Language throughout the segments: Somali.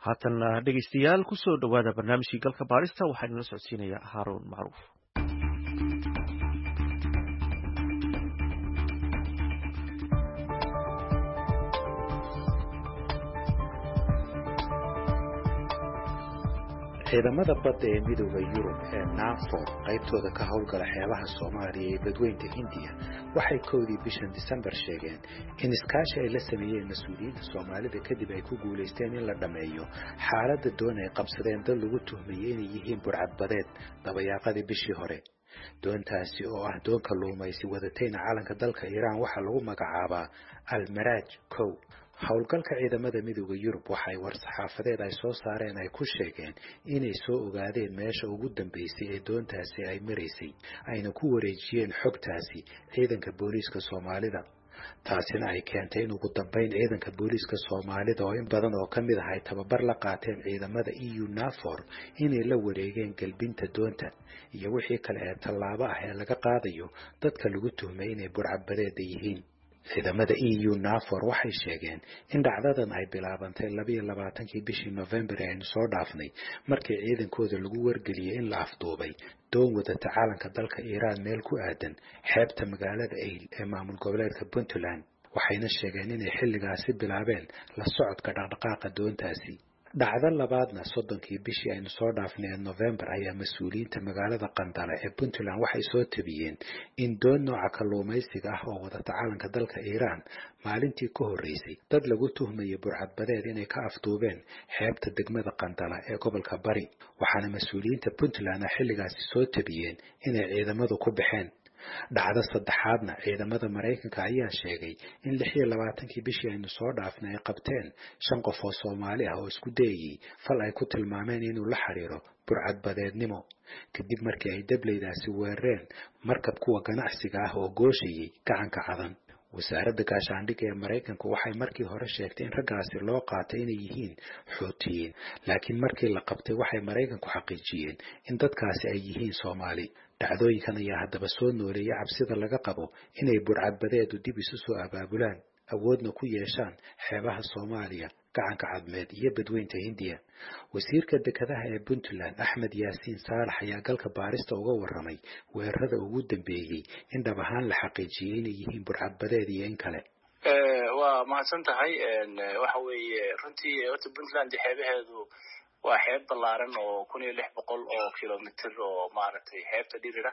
haatanna dhegeystayaal kusoo dhowaada barnaamijkii galka baarista waxaa inala socodsiinaya haaruun macruuf ciidamada badda ee midooda yurub ee nafor qaybtooda ka howlgala xeebaha soomaaliya iyo badweynta hindiya waxay kowdii bishan disembar sheegeen in iskaashi ay la sameeyeen mas-uuliyiinta soomaalida kadib ay ku guulaysteen in la dhammeeyo xaaladda doon ay qabsadeen dad lagu tuhmayay inay yihiin burcadbadeed dabayaaqadii bishii hore doontaasi oo ah doon kalluumaysi wadatayna calanka dalka iiraan waxaa lagu magacaabaa almaraaj kow howlgalka ciidamada midooda yurub waxay war-saxaafadeed ay soo saareen ay ku sheegeen inay soo ogaadeen meesha ugu dambeysay ee doontaasi ay maraysay ayna ku wareejiyeen xogtaasi ciidanka booliiska soomaalida taasina ay keentay in ugu dambeyn ciidanka booliiska soomaalida oo in badan oo ka mid ah ay tababar la qaateen ciidamada eu nafor inay la wareegeen gelbinta doonta iyo wixii kale ee tallaabo ah ee laga qaadayo dadka lagu tuhmay inay burcadbadeeda yihiin ciidamada eu nafor waxay sheegeen in dhacdadan ay bilaabantay labayo labaatankii bishii novembar ee aynu soo dhaafnay markii ciidankooda lagu wargeliyey in la afduubay doon wadata calanka dalka iiraan meel ku aadan xeebta magaalada ayl ee maamul goboleedka puntland waxayna sheegeen inay xilligaasi bilaabeen la socodka dhaqdhaqaaqa doontaasi dhacdo labaadna soddonkii bishii aynu soo dhaafnay ee novembar ayaa mas-uuliyiinta magaalada qandala ee puntland waxay soo tabiyeen in doon nooca kalluumaysiga ah oo wadata calanka dalka iiraan maalintii ka horreysay dad lagu tuhmaya burcadbadeed inay ka afduubeen xeebta degmada qandala ee gobolka bari waxaana mas-uuliyiinta puntland a xilligaasi soo tabiyeen inay ciidamadu ku baxeen dhacdo saddexaadna ciidamada maraykanka ayaa sheegay in lix iyo labaatankii bishii aynu soo dhaafnay ay qabteen shan qof oo soomaali ah oo isku dayayey fal ay ku tilmaameen inuu la xiriiro burcadbadeednimo kadib markii ay dableydaasi weerareen markab kuwa ganacsiga ah oo gooshayay gacanka cadan wasaaradda gaashaandhigga ee maraykanku waxay markii hore sheegtay in raggaasi loo qaatay inay yihiin xuutiyiin laakiin markii la qabtay waxay maraykanku xaqiijiyeen in dadkaasi ay yihiin soomaali dhacdooyinkan ayaa haddaba soo nooleeyay cabsida laga qabo inay burcadbadeedu dib isu soo abaabulaan awoodna ku yeeshaan xeebaha soomaaliya gacanka cadmeed iyo badweynta hindiya wasiirka dekedaha ee puntland axmed yaasiin saalax ayaa galka baarista uga warramay weerarada ugu dambeeyey in dhab ahaan la xaqiijiyey inay yihiin burcadbadeed iyo in kale waa mahadsan tahay waxa weeye runtii horta puntland xeebaheedu waa xeeb ballaaran oo kun iyo lix boqol oo kilomitr oo maaragtay xeebta dhirira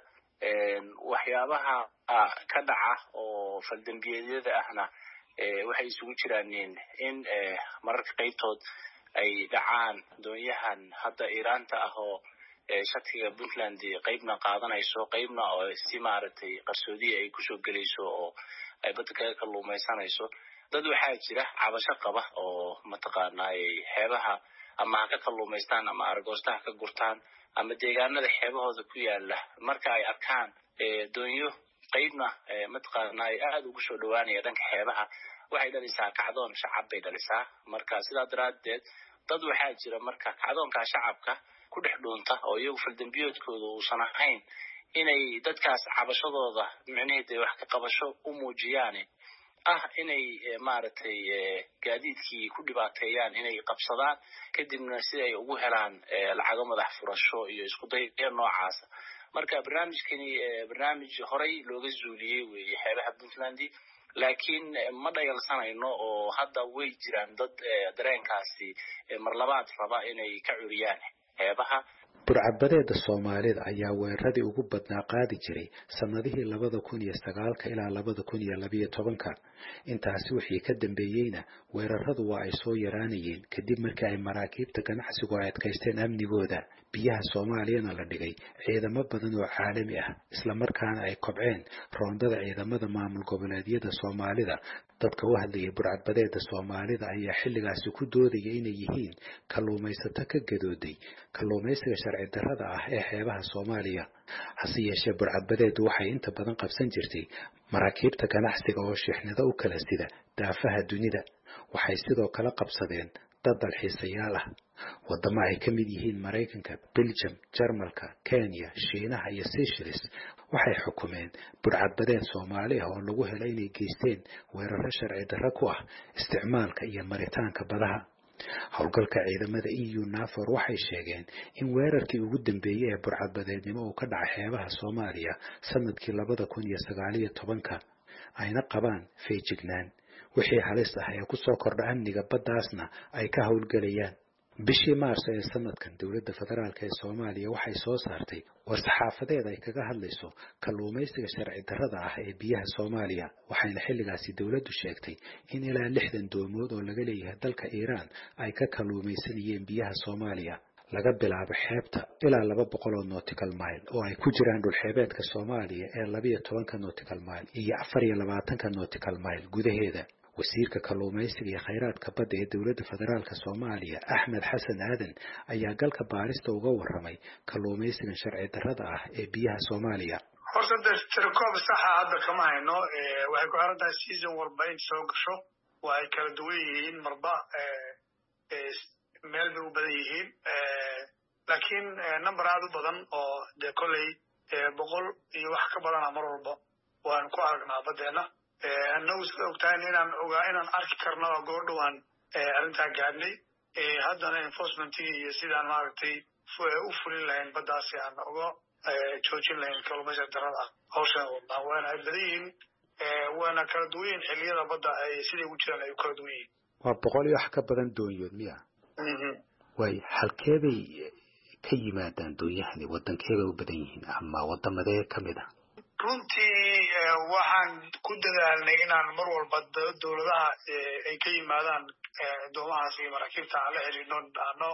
waxyaabaha ka dhaca oo faldambiyeedyada ahna waxay isugu jiraan in mararka qaybtood ay dhacaan doonyahan hadda iiraanta ah oo shatiga puntland qaybna qaadanayso qaybna oo si maaragtay qarsoodiya ay kusoo gelayso oo ay badda kaga kalluumaysanayso dad waxaa jira cabasho qaba oo mataqaanay xeebaha ama ha ka kalluumaystaan ama argoosta ha ka gurtaan ama deegaanada xeebahooda ku yaala marka ay arkaan doonyo qaybna mataqaana ay aada ugu soo dhawaanaya dhanka xeebaha waxay dhalisaa kacdoon shacab bay dhalisaa marka sidaa daraaddeed dad waxaa jira marka kacdoonkaa shacabka ku dhex dhuunta oo iyagu faldambiyoodkooda uusan ahayn inay dadkaas cabashadooda micnaheeda wax ka qabasho u muujiyaan ah inay maaragtay gaadiidkii ku dhibaateeyaan inay qabsadaan kadibna si ay ugu helaan lacago madax furasho iyo isku daya noocaasa marka barnaamijkani barnaamij horey looga zuuliyey weeye xeebaha puntland laakiin ma dhayalsanayno oo hadda way jiraan dad dareenkaasi marlabaad raba inay ka curiyaan xeebaha burcadbadeeda soomaalida ayaa weeraradii ugu badnaa qaadi jiray sannadihii labada kun iyo sagaalka ilaa labada kun iyo labiyo tobanka intaasi wixii ka dambeeyeyna weeraradu waa ay soo yaraanayeen kadib markii ay maraakiibta ganacsigu ay adkaysteen amnigooda biyaha soomaaliyana la dhigay ciidamo badan oo caalami ah islamarkaana ay kobceen roondada ciidamada maamul goboleedyada soomaalida dadka u hadlayay burcadbadeeda soomaalida ayaa xilligaasi ku doodaya inay yihiin kalluumaysato ka gadooday kalluumaysiga sharci darrada ah ee xeebaha soomaaliya hase yeeshee burcadbadeedu waxay inta badan qabsan jirtay maraakiibta ganacsiga oo shixnado u kala sida daafaha dunida waxay sidoo kale qabsadeen dad dalxiisayaal ah waddamo ay ka mid yihiin maraykanka beljum jarmalka kenya shiinaha iyo seychelles waxay xukumeen burcadbadeed soomaali ah oo lagu helay inay geysteen weeraro sharci darro ku ah isticmaalka iyo maritaanka badaha howlgalka ciidamada eu nafor waxay sheegeen in weerarkii ugu dambeeyey ee burcadbadeednimo uu ka dhacay xeebaha soomaaliya sanadkii labada kun iyo sagaaliyo tobanka ayna qabaan feejignaan wixii halis ah ee kusoo kordha amniga baddaasna ay ka howlgelayaan bishii maarso ee sanadkan dowladda federaalk ee soomaaliya waxay soo saartay war-saxaafadeed ay kaga hadlayso kalluumaysiga sharci darrada ah ee biyaha soomaaliya waxayna xilligaasi dowladdu sheegtay in ilaa lixdan doomood oo laga leeyahay dalka iiraan ay ka kalluumaysanayeen biyaha soomaaliya laga bilaabo xeebta ilaa laba boqol oo nautical mile oo ay ku jiraan dhulxeebeedka soomaaliya ee labiyo tobanka nautical mile iyo afar iyo labaatanka nautical mile gudaheeda wasiirka kalluumaysiga iyo khayraadka badda ee dowladda federaalka soomaaliya axmed xasan aadan ayaa galka baarista uga warramay kalluumaysigan sharci darrada ah ee biyaha soomaaliya horta de tirikoob saxa hadda kama hayno waxay ku xiran tahay season walba in soo gasho waa ay kala duwan yihiin marba meel bay u badan yihiin laakiin number aada u badan oo de kolley boqol iyo wax ka badana mar walba waan ku aragnaa baddeena annagu sida ogtahay inaan ogaa inaan arki karno goordhowaan arrintaa gaadhnay haddana enforcementigii iyo sidaan maaragtay u fulin lahayn baddaasi aan uga joojin lahayn kalluumaysiga darada ah hawshan wadnaa waana ay badan yihiin waana kala duwan yihiin xilliyada badda ay siday ugu jiraan ay u kala duwan yihiin waa boqol iyo wax ka badan doonyood miya waay halkeebay ka yimaadaan doonyahani waddankeebay u badan yihiin ama waddamadee ka mid ah runtii waxaan ku dadaalnay inaan mar walba dowladaha ay ka yimaadaan doomahaas iyo maraakiibta aan la xiriirno dhahno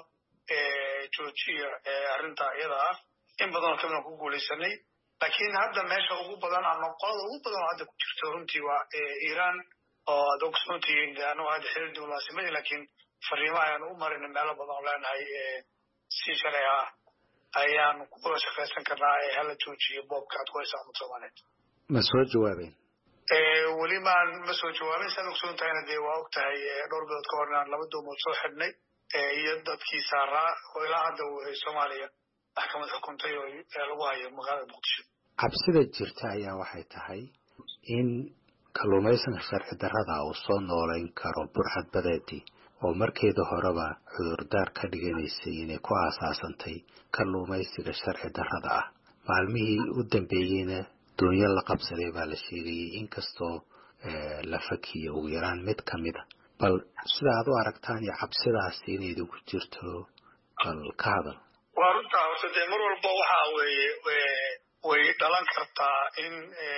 joojiya arrinta iyada ah in badanoo kamidaan ku guulaysanay laakiin hadda meesha ugu badan ama qolada ugu badan oo hadda ku jirto runtii waa iiraan oo ad ogsoontihiin anagu hadda xiriir diblomaasimadii laakiin fariimo ayaan u marin meelo badan oo leenahay si shalay ah ayaan kuwada shaqaysan karnaa ee hala joojiyo boobka aad ku haysaa umad soomaaliyeed ma soo jawaabeen weli maan ma soo jawaabin saad ogsoon tahayna dee waa og tahay dhowr bilood ka hor inaan laba doomood soo xidhnay iyo dadkii saaraa oo ilaa hadda soomaaliya maxkamad xukuntay oo lagu hayo magaalada muqdisho cabsida jirta ayaa waxay tahay in kalluumaysanka sharci darrada uu soo noolayn karo burcad badeedii oo markeeda horeba cudurdaar ka dhiganaysay inay ku aasaasantay kalluumaysiga sharci darrada ah maalmihii u dambeeyeyna doonyo la qabsaday baa la sheegayay inkastoo la fakiyo ugu yaraan mid ka mid a bal sida aad u aragtaan iyo cabsidaasi inay idinku jirto bal ka hadal waa runtaa horta dee mar walba waxa weeye way dhalan kartaa in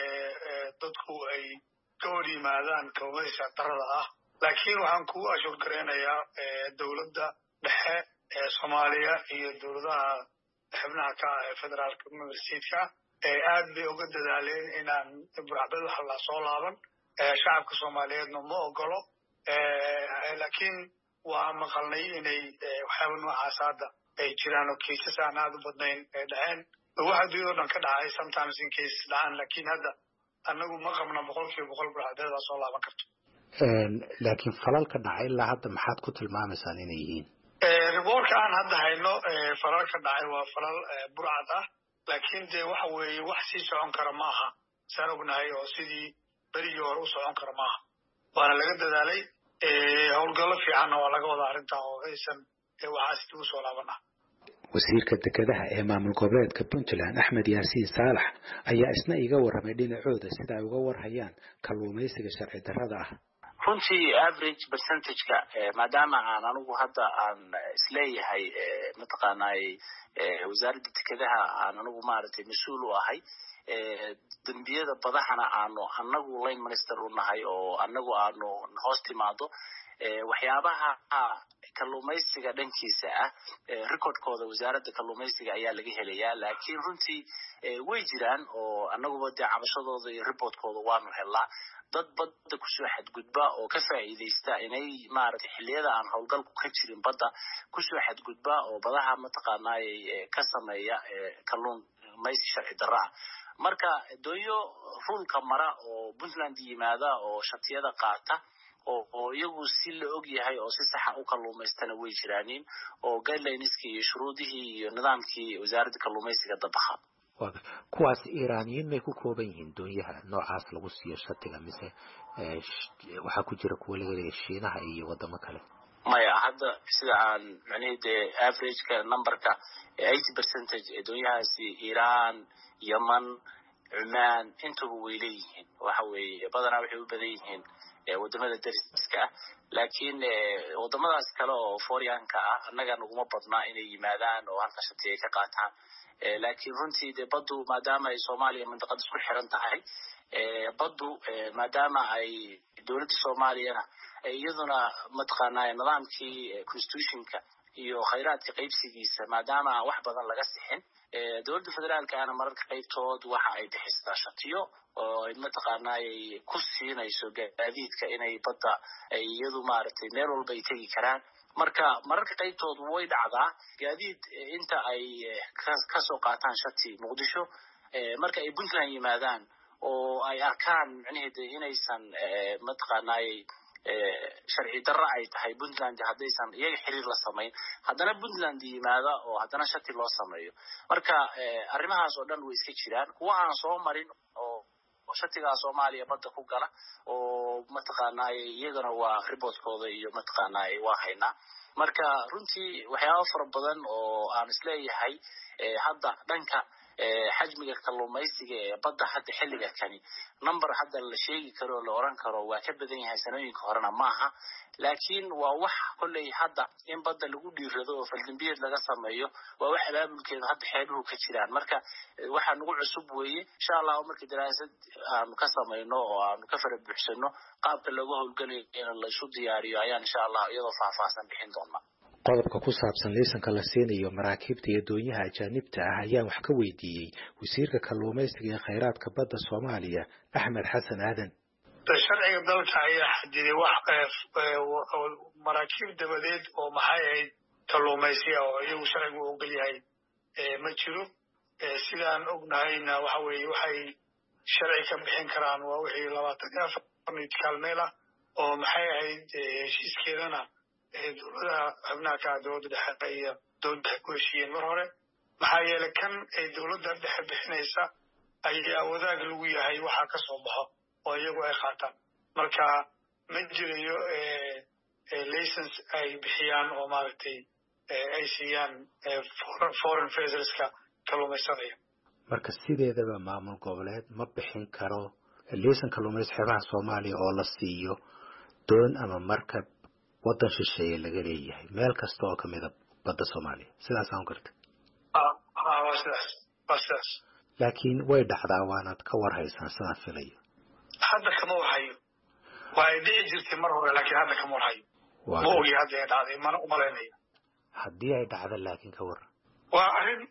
dadku ay ka hor yimaadaan kalluumaysiga darrada ah laakiin waxaan kugu ashuur garaynayaa dowladda dhexe ee soomaaliya iyo dowladaha xubnaha ka ah ee federaalka universiteedka aad bay uga dadaaleen inaan burcbad waxa la soo laaban shacabka soomaaliyeedna ma ogolo laakiin waa maqalnay inay waxyaaba noocaas hadda ay jiraan oo kaisas aan aada u badnayn ay dhaceen waxa adduunyada o dhan ka dhacay sometimes in cases dhacaan laakiin hadda annagu ma qabna boqol kiiba boqol burcbeed waa soo laaban karto laakiin falalka dhacay ilaa hadda maxaad ku tilmaamaysaan inay yihiin riboorka aan hadda hayno falal ka dhacay waa falal burcad ah laakiin dee waxa weeye wax sii socon kara ma aha saan ognahay oo sidii berigii hore u socon kara maaha waana laga dadaalay howlgallo fiicanna waa laga wadaa arrintaa oo aysan waxaas dib u soo laabanah wasiirka dekedaha ee maamul goboleedka puntland axmed yaasiin saalax ayaa isna iga warramay dhinacooda sida ay uga warhayaan kalluumaysiga sharci darrada ah runtii average percentageka maadaama aan anigu hadda aan isleeyahay mataqaanay wasaaradda dekedaha aan anigu maaragtay mas-uul u ahay dembiyada badahana aanu anagu line minister u nahay oo anagu aanu hoos timaado waxyaabaha kalluumaysiga dhankiisa ah recordkooda wasaaradda kalluumaysiga ayaa laga helayaa laakiin runtii way jiraan oo anaguba dee cabashadooda iyo reportkooda waanu helnaa dad badda kusoo xadgudba oo ka faa'iidaysta inay maaragtay xilliyada aan howlgalku ka jirin badda kusoo xadgudba oo badaha mataqaanay ka sameeya kalluun maysi sharci darro ah marka doonyo ruulka mara oo puntland yimaada oo shatiyada qaata oo iyagu si la og yahay oo si saxa u kalluumaystana way jiraanin oo guidelineski iyo shuruudihii iyo nidaamkii wasaaradda kalluumaysiga dabaha kuwaas iiraaniyiin may ku kooban yihiin doonyaha noocaas lagu siiyo shatiga mise waxaa ku jira kuwa laga leeya shiinaha iyo wadamo kale maya hadda sida aan macnihii dee averageka numberka eighty percentage ee doonyahaasi iran yeman cumaan intuba way leeyihiin waxa weeye badanaa waxay u badan yihiin wadamada dariska ah laakiin wadamadaas kale oo foryanka ah annaga naguma badnaa inay yimaadaan oo halka shati ay ka qaataan laakiin runtii dee baddu maadaama ay soomaaliya mandiqad isku xiran tahay baddu maadaama ay dowladda soomaaliyana iyaduna mataqaanaa nidaamkii constitutionka iyo khayraadka qaybsigiisa maadaama aan wax badan laga sixin dowladda federaalka ana mararka qaybtood waxa ay bixisaa shatiyo oo mataqaanaa ay ku siinayso gaadiidka inay badda ay iyadu maaragtay meel walba ay tegi karaan marka mararka qaybtood way dhacdaa gaadiid inta ay kasoo qaataan shati muqdisho marka ay puntland yimaadaan oo ay arkaan micnaheeda inaysan mataqaanay sharci darro ay tahay puntland haddaysan iyaga xiriir la samayn haddana puntland yimaada oo haddana shati loo sameeyo marka arrimahaas oo dhan way iska jiraan kuwa aan soo marin oo shatigaa soomaaliya badda ku gala oo mataqaanay iyagana waa ribotkooda iyo mataqaanay waa haynaa marka runtii waxyaaba fara badan oo aan isleeyahay hadda dhanka xajmiga kalluumaysiga ee badda hadda xilliga kani number hadda la sheegi karo o la oran karo waa ka badan yahay sanooyinka horena maaha laakiin waa wax kolley hadda in badda lagu dhiirado oo faldambiyeed laga sameeyo waa wax abaabulkeeda hadda xeebuhu ka jiraan marka waxaa nagu cusub weeye insha allahu marka daraasad aanu ka samayno oo aanu ka fara buuxsano qaabka looga howlgalayo in laysu diyaariyo ayaan insha allah iyadoo faahfaahsan bixin doonaa qodobka ku saabsan liisanka la siinayo maraakiibta iyo doonyaha ajaanibta ah ayaan wax ka weydiiyey wasiirka kalluumaysiga ee khayraadka badda soomaaliya axmed xasan aadan sharciga dalka ayaa xadiday wax maraakiib dabadeed oo maxay ahayd kalluumaysiga oo iyagu sharcigu ogol yahay ma jiro sidaan ognahayna waxa weeye waxay sharci ka bixin karaan waa wixii labaatan iyo afar nidkaalmeel ah oo maxay ahayd heshiiskeedana dowladaha xubnaha ka dowladda dhexe iyo dowladda dhexe ku heshiiyeen mar hore maxaa yeelay kan ay dowladda dhexe bixinaysa ayaa wadaag lagu yahay waxaa ka soo baxo oo iyagu ay qaataan marka ma jirayo license ay bixiyaan oo maaragtay ay siiyaan foreign faserska kalluumaysanaya marka sideedaba maamul goboleed ma bixin karo liisan kalluumaysi xeebaha soomaaliya oo la siiyo doon ama markab waddan shisheeye laga leeyahay meel kasta oo kamida badda soomaaliya sidaas aan garta waa sidaas waa sidaas laakiin way dhacdaa waanaad ka warhaysaan sidaan filayo hadda kama warhayo waa ay dhici jirtay mar hore laakiin hadda kama warhayo ma ogi hadda ay dhacday mana umalaynayo haddii ay dhacdo laakiin ka warran waa arrin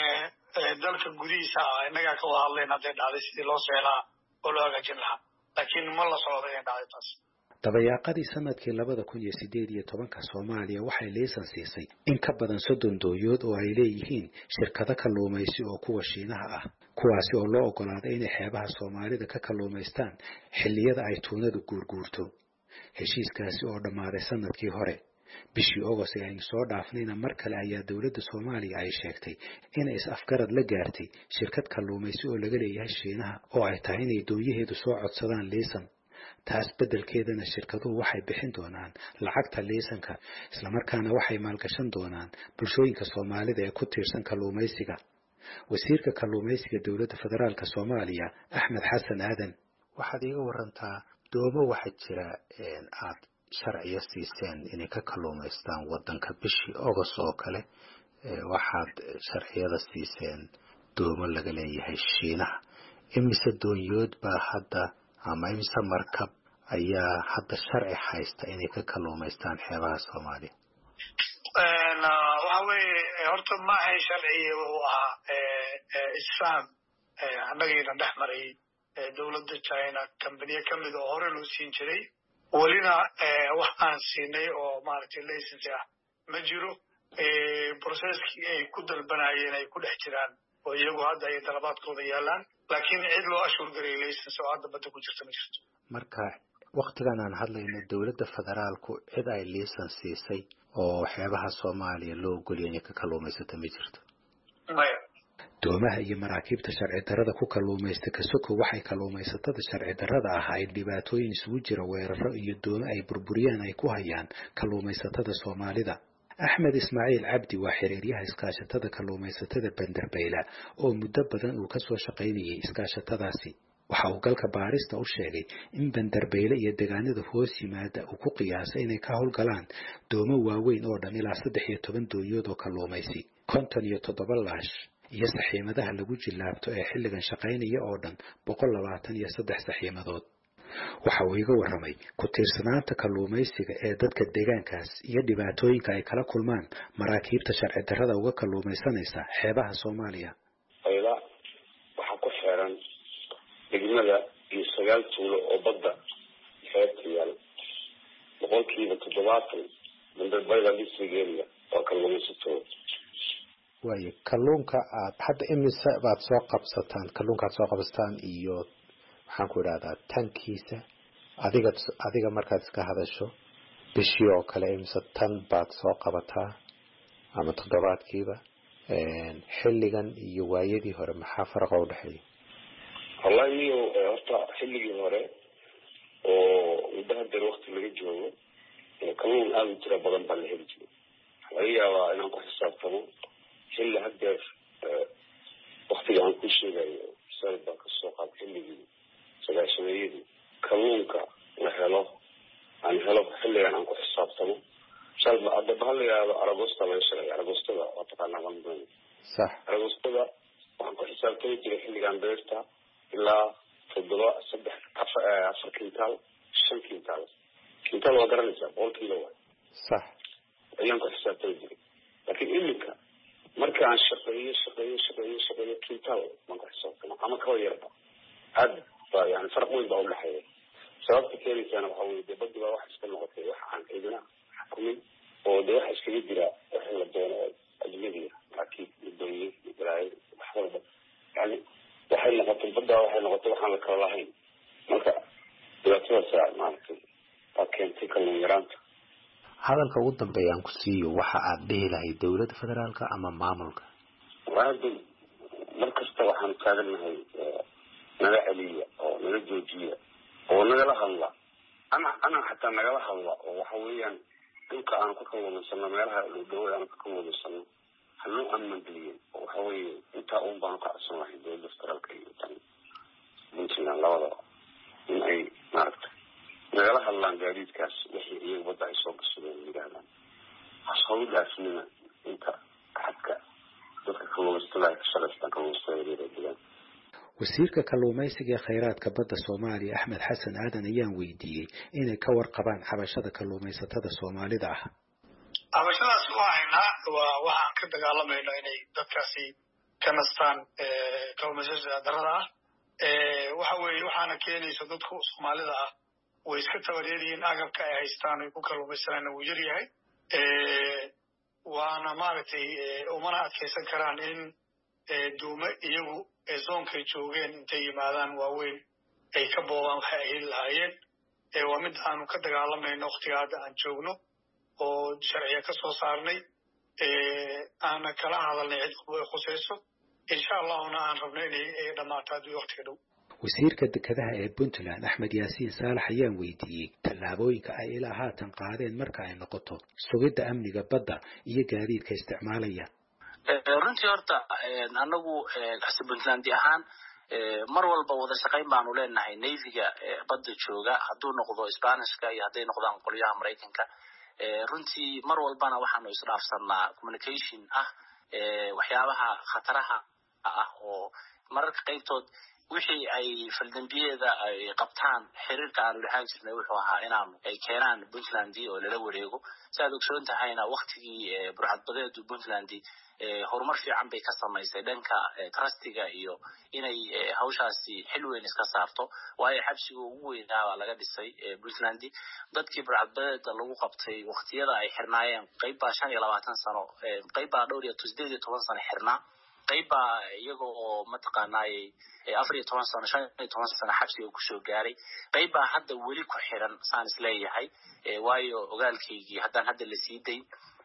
dalka gudihiisa ah innagaa ka wada hadlayn hadday dhacday sidii loo seelaa oo loo hagaajin lahaa laakiin ma la socdo inay dhacday taas dabayaaqadii sanadkii labada kun iyo sideed iyo tobanka soomaaliya waxay liisan siisay in ka badan soddon dooyood oo ay leeyihiin shirkado kalluumaysi oo kuwa shiinaha ah kuwaasi oo loo oggolaaday inay xeebaha soomaalida ka kalluumaystaan xilliyada ay tuunadu guurguurto heshiiskaasi oo dhammaaday sanadkii hore bishii ogost ee aynu soo dhaafnayna mar kale ayaa dowladda soomaaliya ay sheegtay inay is-afgarad la gaartay shirkad kalluumaysi oo laga leeyahay shiinaha oo ay tahay inay doonyaheedu soo codsadaan liisan taas beddelkeedana shirkaduhu waxay bixin doonaan lacagta liisanka islamarkaana waxay maalgashan doonaan bulshooyinka soomaalida ee ku tiirsan kalluumaysiga wasiirka kalluumaysiga dowladda federaalk soomaaliya axmed xasan aadan waxaad iiga warantaa doomo waxaa jira aad sharciyo siiseen inay ka kalluumaystaan waddanka bishii ogost oo kale waxaad sharciyada siiseen doomo laga leeyahay shiinaha imise doonyood baa hadda ama imise markab ayaa hadda sharci haysta inay ka kalluumaystaan xeebaha soomaaliya waxa weeye horta ma ahayn sharci wuxuu ahaa isfaham annagiina dhex maray dowladda china kambaniye ka mid oo hore loo siin jiray welina wax aan siinay oo maaragtay license ah ma jiro processkii ay ku dalbanayeen ay ku dhex jiraan oo iyagu hadda ay dalabaadkooda yaalaan laakiin cid loo ashuur garay license oo hadda badda ku jirta ma jirto marka waktigan aan hadlayno dowladda federaalku cid ay liisan siisay oo xeebaha soomaaliya loo ogoliya inay ka kalluumaysato ma jirto maya doomaha iyo maraakiibta sharci darrada ku kalluumaysta kasoko waxay kalluumaysatada sharci darrada ah ay dhibaatooyin isugu jira weeraro iyo doomo ay burburiyaan ay ku hayaan kalluumaysatada soomaalida axmed ismaaciil cabdi waa xiriiryaha iskaashatada kalluumaysatada banderbeyla oo muddo badan uu ka soo shaqaynayay iskaashatadaasi waxa uu galka baarista u sheegay in banderbeyle iyo deegaanada hoos yimaada uu ku qiyaasay inay ka howlgalaan doomo waaweyn oo dhan ilaa saddex iyo toban doonyood oo kalluumaysi konton iyo toddoba laash iyo saxiimadaha lagu jillaabto ee xilligan shaqaynaya oo dhan boqol labaatan iyo saddex saxiimadood waxa uu iga warramay ku tiirsanaanta kalluumaysiga ee dadka deegaankaas iyo dhibaatooyinka ay kala kulmaan maraakiibta sharci darrada uga kalluumaysanaysa xeebaha soomaaliya ayda waxaa ku xeeran degmada iyo sagaal tuulo oo badda xeebta yaal boqolkiiba toddobaatan bandarbayda distrigeria waa kalluumaysatooda waayo kalluunka aad hadda imise baad soo qabsataan kalluunka aad soo qabsataan iyo waxaan ku idhahdaa tankiisa adiga adiga markaad iska hadasho bishii oo kale imise tan baad soo qabataa ama toddobaadkiiba xilligan iyo waayadii hore maxaa faraqa udhexeeya wallahi niyo horta xilligii hore oo muddo hadeer wakti laga joogo kalluun aada u tira badan baa la heli jiray laga yaabaa inaan ku xisaabtamo xilli hadeer waktiga aan ku sheegayo sal baan kasoo qaad xilligii sagaashameeyadii kalluunka la helo aan helo xilligan aan ku xisaabtamo shalba hadaba hala yihahdo aragosta laga sheegay aragostada waa taqaanaa maldoon sax aragostada waxaan ku xisaabtami jiray xilligan beerta ilaa toddoba saddex afar afar kintaal shan kintaal kintaal waa garanaysaa boqol kiilo waay sax ayaan ku xisaabtami jiray laakiin iminka marka aan shaqeeyo shaqeeyo shaqeeyo shaqeeyo kintaal baan ku xisaabtama ama kaba yarba aad ba yani farq weyn baa udhexeeya sababta keenaysaana waxa weye dee badi baa wax iska noqotay wax aan ciidina xukumin oo dee waxa iskaga jira wixii la doono ajnabiga maraakiib iyo dooye iyo balaayo wax walba yani waxay noqotay baddaa waxay noqotay waxaan la kala lahayn marka dhibaatadaasa maaragtay baa keentay kalluun yaraanta hadalka ugu dambeeya aan ku siiyo waxa aad dhihi lahayd dowladda federaalka ama maamulka hadda mar kasta waxaanu taagannahay naga celiya oo naga joojiya oo nagala hadla ana ana xataa nagala hadla oo waxa weeyaan dhulka aanu ka kalluumaysano meelaha dhowdhawo aanu ka kalluumaysano hanoo amangeliyen oo waxa weeye intaa un baanu ka codsan lahay dowladda federaalka iyo tan puntland labadaba in ay maaragtay nagala hadlaan gaadiidkaas wixii iyaga badda ay soo gashadeen yidhahdaan hasoo dhaafnina inta xadka dadka kalluumaysatada ay ka shaqaystaan kalluumaysatada yaryar degaan wasiirka kalluumaysiga ee khayraadka badda soomaaliya axmed xasan aadan ayaan weydiiyey inay ka warqabaan xabashada kalluumaysatada soomaalida ah cabashadaas waa haynaa waa waxaan ka dagaalamayno inay dadkaasi ka nastaan kalluumaysatada darrada ah waxa weeye waxaana keenaysa dadku soomaalida ah way iska tabareeryihiin agabka ay haystaan ay ku kalluumaysanaan wuu yar yahay waana maaragtay umana adkaysan karaan in duume iyagu zoonkay joogeen intay yimaadaan waaweyn ay ka boobaan waxay ay heli lahaayeen waa mid aanu ka dagaalamayno waktiga hadda aan joogno oo sharciya ka soo saarnay aana kala hadalnay cid walba ay khusayso insha allahuna aan rabno inay dhammaato haddii waktiga dhow wasiirka dekedaha ee puntland axmed yaasiin saalax ayaan weydiiyey tallaabooyinka ay ilaa haatan qaadeen marka ay noqoto sugidda amniga badda iyo gaadiidka isticmaalaya runtii horta anagu xuse puntlandi ahaan mar walba wada shaqayn baanu leenahay navyga badda jooga hadduu noqdo spanishka iyo hadday noqdaan qolyaha maraykanka runtii mar walbana waxaanu isdhaafsanaa communication ah waxyaabaha khataraha ah oo mararka qaybtood wixii ay faldambiyeeda ay qabtaan xiriirka aanu lahaan jirnay wuxuu ahaa inaanu ay keenaan puntland oo lala wareego si aad ogsoon tahayna waktigii burcadbadeedu puntland horumar fiican bay ka samaysay dhanka trustiga iyo inay hawshaasi xil weyn iska saarto waayo xabsiga ugu weynaa baa laga dhisay puntland dadkii burcadbadeeda lagu qabtay waktiyada ay xirnaayeen qayb baa shan iyo labaatan sano qayb baa dhowr iyo sideed iyo toban sano xirnaa qayb baa iyaga oo mataqaanaaye afar iyo toban sano shan iyo toban sano xabsiga kusoo gaaray qayb baa hadda weli ku xiran saan isleeyahay waayo ogaalkaygii haddaan hadda lasii dayn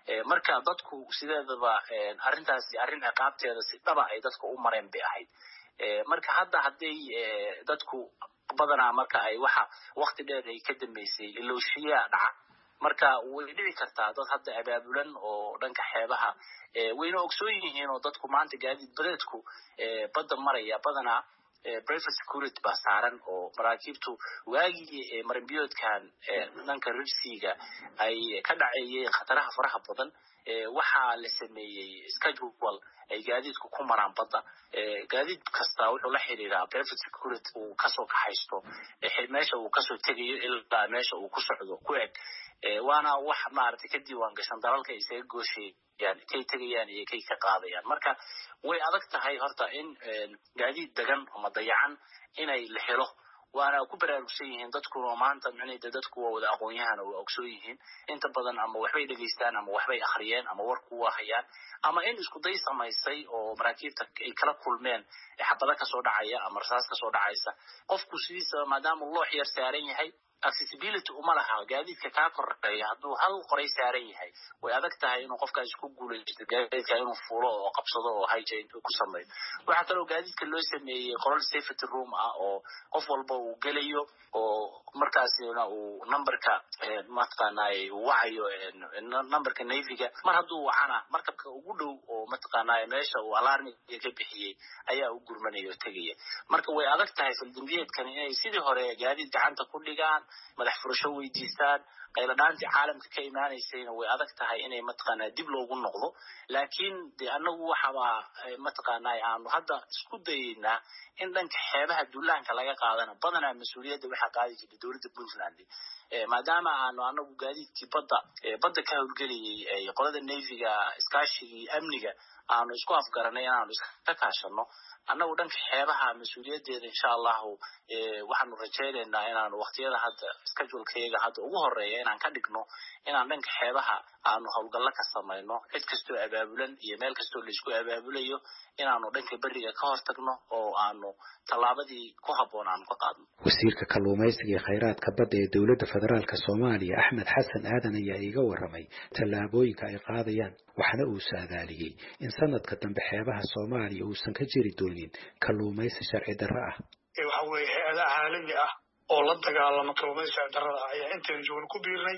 marka dadku sideedaba arrintaasi arrin ciqaabteeda si dhaba ay dadka u mareen bay ahayd marka hadda hadday dadku badanaa marka ay waxa wakti dheer ay ka dambeysay ilooshiyaa dhaca marka way dhici kartaa dad hadda abaabulan oo dhanka xeebaha wayna ogsoon yihiin oo dadku maanta gaadiid badeedku badda maraya badanaa private security baa saaran oo maraakiibtu waagii marinbiyoodkan dhanka rirsiga ay ka dhaceeyeen khataraha faraha badan waxaa la sameeyey schedule ay gaadiidku ku maraan badda gaadiid kasta wuxuu la xiriiraa private security uu kasoo kaxaysto meesha uu kasoo tegayo ilaa meesha uu ku socdo ku eg waana wax maaragtay ka diiwaan gashan dalalka isaga gooshayaan kay tegayaan iyo kay ka qaadayaan marka way adag tahay horta in gaadiid degan ama dayacan inay la helo waana ku baraarugsan yihiin dadkuna maanta micnayda dadku waa wada aqoon-yahana waa ogsoon yihiin inta badan ama waxbay dhegaystaan ama waxbay akhriyeen ama warku waa hayaan ama in isku day samaysay oo maraakiibta ay kala kulmeen xabada kasoo dhacaya ama rasaas kasoo dhacaysa qofku sidiisa maadaama loox yar saaran yahay accessibility uma laha gaadiidka kaa koreeya hadduu hal qoray saaran yahay way adag tahay inuu qofkaas ku guulaysto gaadiidka inuu fuulo oo qabsado oo hijain ku sameeyo waxaa kaloo gaadiidka loo sameeyey qolal safety room ah oo qof walba uu gelayo oo markaasina uu numberka mataqaanay uu wacayo numberka navyga mar hadduu wacana markabka ugu dhow oo mataqaanay meesha uu alarmiga ka bixiyey ayaa u gurmanaya oo tegaya marka way adag tahay faldambiyeedkan inay sidii hore gaadiid gacanta ku dhigaan madax furasho weydiistaan qayladhaantii caalamka ka imaanaysayna way adag tahay inay mataqaanaa dib loogu noqdo laakiin de anagu waxaba mataqaanaa aanu hadda isku dayeynaa in dhanka xeebaha duulaanka laga qaadana badanaa mas-uuliyadda waxaa qaadi jirta dowladda puntland maadaama aanu anagu gaadiidkii badda badda ka howlgelayay qolada navyga iskaashigii amniga aanu isku afgaranay inaanu iska kaashano annagu dhanka xeebaha mas-uuliyaddeeda insha allahu waxaanu rajaynaynaa inaanu waktiyada hadda schedulekayaga hadda ugu horeeya inaan ka dhigno inaan dhanka xeebaha aanu howlgallo ka samayno cid kastoo abaabulan iyo meel kastoo laisku abaabulayo inaanu dhanka beriga ka hortagno oo aanu tallaabadii ku habboon aanu ka qaadno wasiirka kalluumaysiga iyo khayraadka badda ee dowladda federaalk soomaaliya axmed xasan aadan ayaa iiga warramay tallaabooyinka ay qaadayaan waxna uu saadaaliyey in sanadka dambe xeebaha soomaaliya uusan ka jiri doonin kalluumaysi sharci darro ah waxa weeye hay-ada caalami ah oo la dagaalama kalluumaysi sharci darrada ah ayaa intaynu joogna ku biirnay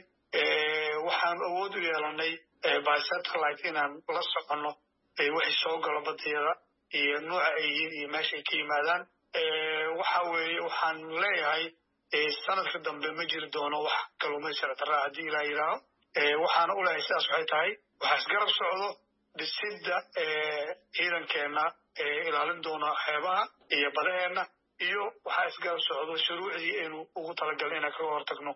waxaan awood u yeelanay by satellite inaan la soconno wixii soo galo badiyada iyo nuuca ay yihiin iyo meesha ay ka yimaadaan waxa weeye waxaan leeyahay sanadka dambe ma jiri doono wax kalluumaysi sharci darra ah haddii ilaa yidhaaho waxaana u leeyahay sidaas waxay tahay waxaa isgarab socdo dhisidda ciidankeenna ilaalin doona xeebaha iyo badaheenna iyo waxaa isgarab socdo shuruucdii aynu ugu talagalna inaan kaga hortagno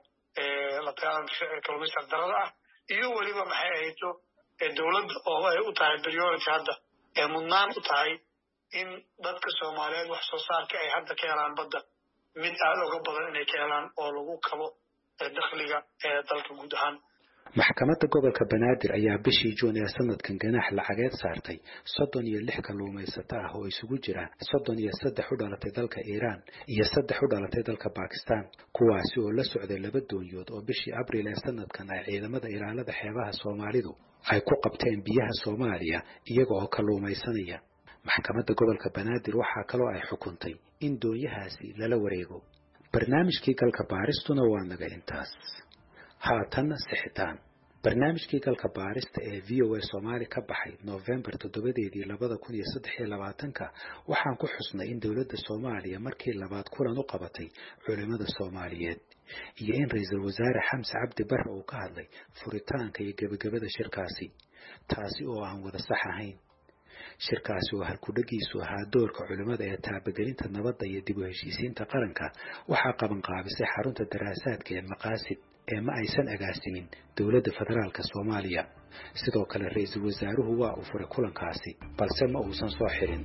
la dagaalanka kalluumaysi darrada ah iyo weliba maxay ahayto dowladda oo ay u tahay priority hadda ee mudnaan u tahay in dadka soomaaliyeed wax soo saarka ay hadda ka helaan badda mid aada uga badan inay ka helaan oo lagu kabo dakhliga ee dalka guud ahaan maxkamadda gobolka banaadir ayaa bishii juun ee sanadkan ganaax lacageed saartay soddon iyo lix kalluumaysato ah oo isugu jira soddon iyo saddex u dhalatay dalka iiraan iyo saddex u dhalatay dalka bakistan kuwaasi oo la socday laba doonyood oo bishii abriil ee sanadkan ay ciidamada ilaalada xeebaha soomaalidu ay ku qabteen biyaha soomaaliya iyaga oo kalluumaysanaya maxkamadda gobolka banaadir waxaa kaloo ay xukuntay in doonyahaasi lala wareego barnaamijkii galka baaristuna waa naga intaas haatanna sixitaan barnaamijkii galka baarista ee v o a soomaali ka baxay noofembar toddobadeedii labada kun iyo saddex iyo labaatanka waxaan ku xusnay in dowladda soomaaliya markii labaad kulan u qabatay culimmada soomaaliyeed iyo in ra-iisul wasaare xamse cabdi barre uu ka hadlay furitaanka iyo gebagabada shirkaasi taasi oo aan wada sax ahayn shirkaasi oo halkudhagiisu ahaa doorka culimmada ee taabagelinta nabadda iyo dib u heshiisiinta qaranka waxaa qabanqaabisay xarunta daraasaadka ee maqaasid ee ma aysan agaasimin dowladda federaalka soomaaliya sidoo kale ra-iisul wasaaruhu waa uu furay kulankaasi balse ma uusan soo xirin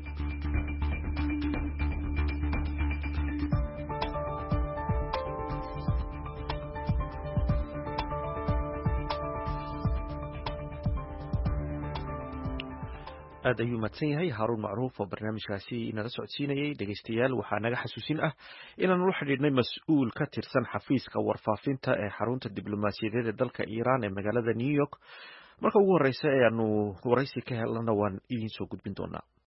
aad ayuu mahadsan yahay haaruun macruuf oo barnaamijkaasi nala socodsiinayey dhegeystayaal waxaa naga xasuusin ah inaanu la xidhiidhnay mas-uul ka tirsan xafiiska warfaafinta ee xarunta diblomaasiyadeed ee dalka iiraan ee magaalada new york marka ugu horeysa ee aanu waraysi ka helnana waan idiin soo gudbin doonaa